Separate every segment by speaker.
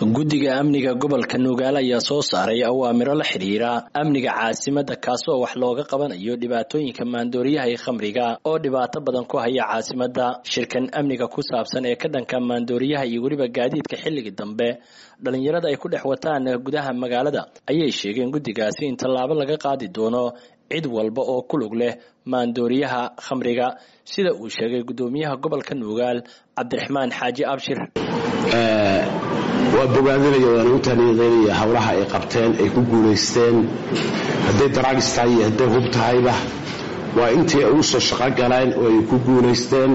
Speaker 1: guddiga amniga gobolka nugaal ayaa soo saaray awaamiro la xidhiira amniga caasimada kaasoo wax looga qabanayo dhibaatooyinka maandooriyaha iyo khamriga oo dhibaato badan ku haya caasimada shirkan amniga ku saabsan ee ka dhanka maandooriyaha iyo weliba gaadiidka xilligii dambe dhalinyarada ay ku dhex wataan gudaha magaalada ayay sheegeen guddigaasi in tallaabo laga qaadi doono cid walba oo ku lug leh maandooriyaha khamriga sida uu sheegay guddoomiyaha gobolka nugaal cabdiraxmaan xaaji abshir
Speaker 2: waa bogaadinaya waana u taaniiqeynaya howlaha ay qabteen ay ku guulaysteen hadday daraagis tahay iyo hadday hub tahayba waa intii ay u soo shaqo galeen oo ay ku guulaysteen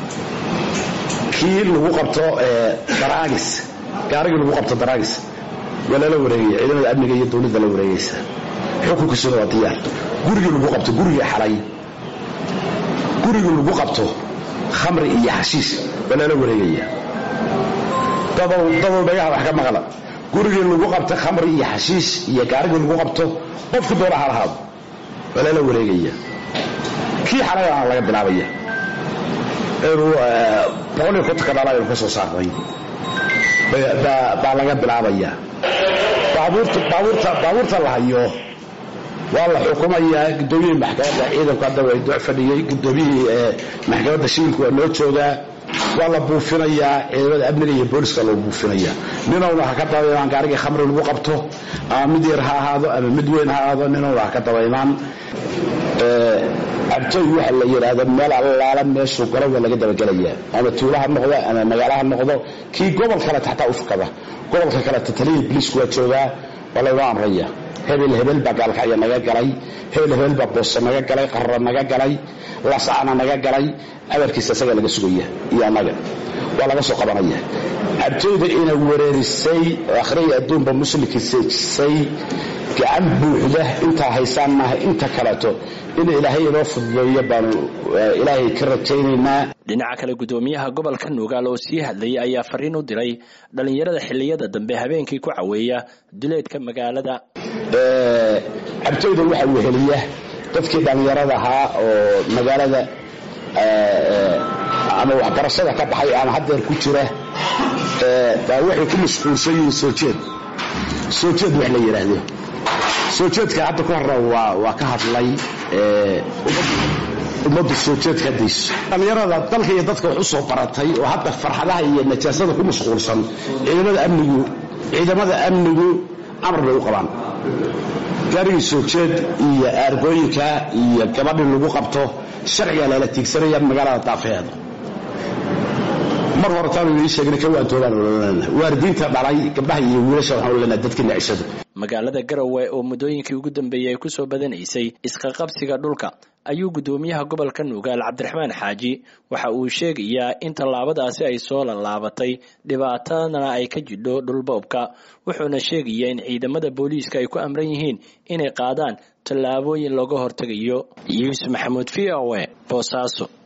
Speaker 2: kii lagu qabto daraagis gaarigii lagu qabto daraagis waa lala wareegaya ciidamada amniga iyo dowladda la wareegaysa xukunkiisuna waa diyaar gurigii lagu qabto gurigii xalay gurigii lagu qabto khamri iyo xashiish waa lala wareegaya dadow dhagaha wax ka maqla gurigii lagu qabto khamri iyo xashiish iyo gaarigii lagu qabto qofku doona ha lahaado waa lala wareegaya kii xalayana laga bilaabaya inuu boqoliyo kontonka dhala aynu ka soo saarnay baa laga bilaabaya baabuurta la hayo waa la xukumayaa gudoomiyihii maxkamadda ciidanku hadda waa dooc fadhiyey gudoomiyihii maxkamadda shiilku waa noo joogaa waa la buufinayaa ciidamada amniga iyo booliska loo buufinaya ninowna ha ka dabaymaan gaarigii khamri lagu qabto ama mid yar ha ahaado ama mid weyn ha ahaado ninowna ha ka dabaymaan cabtooy waxa la yidhaahdo meel allaala meeshuu galo waa laga dabagelayaa ama tuula ha noqdo ama magaalo ha noqdo kii gobol kaleta xataa u fakada gobolka kaleta taliyii biliisku waa joogaa waa laynoo amraya hebel hebel baa gaalkacya naga galay hebel hebel baa boosa naga galay qarra naga galay lasacna naga galay abarkiisa isagaa laga sugaya iyo annaga waa laga soo qabanaya cabtooyda ina wereerisay oo akhriya adduunba muslimkii seejisay gacan buuxda intaa haysaan maaha inta kaleeto in ilaahay inoo fududeeyo baanu ilaahay ka rajaynaynaa
Speaker 1: dhinaca kale guddoomiyaha gobolka nugaal oo sii hadlayay ayaa fariin u diray dhallinyarada xilliyada dambe habeenkii ku caweeya duleedka magaalada
Speaker 2: cabtooyda waxaa weheliya dadkii dhallinyarada ahaa oo magaalada ama waxbarashada ka baxay ama haddeer ku jira baa waxay ku mashquulsan yihiin soo jeed soo jeed wax la yidhaahdo soo jeedka hadda ku horra waa ka hadlay ummaddu soo jeed ka dayso dhallinyarada dalka iyo dadka wax u soo baratay oo hadda farxadaha iyo najaasada ku mashquulsan ciidamada amnigu ciidamada amnigu amar bay u qabaan gaarigii soo jeed iyo aargooyinka iyo gabadhii lagu qabto sharcigaa lala tiigsanaya magaalada daafeeda mar hore taanu ii sheegna ka waantoobaan ololana waalidiinta dhalay gabdhaha iyo wiilasha waxaan ololana dadka nacishada
Speaker 1: magaalada garowe oo muddooyinkii ugu dambeeyey ay ku soo badanaysay isqaqabsiga dhulka ayuu guddoomiyaha gobolka nugaal cabdiraxmaan xaaji waxa uu sheegayaa in tallaabadaasi ay soo lallaabatay dhibaatadana ay ka jidho dhulboobka wuxuuna sheegayaa in ciidamada booliiska ay ku amran yihiin inay qaadaan tallaabooyin looga hortegayo yuusuf maxamuud v o e boosaaso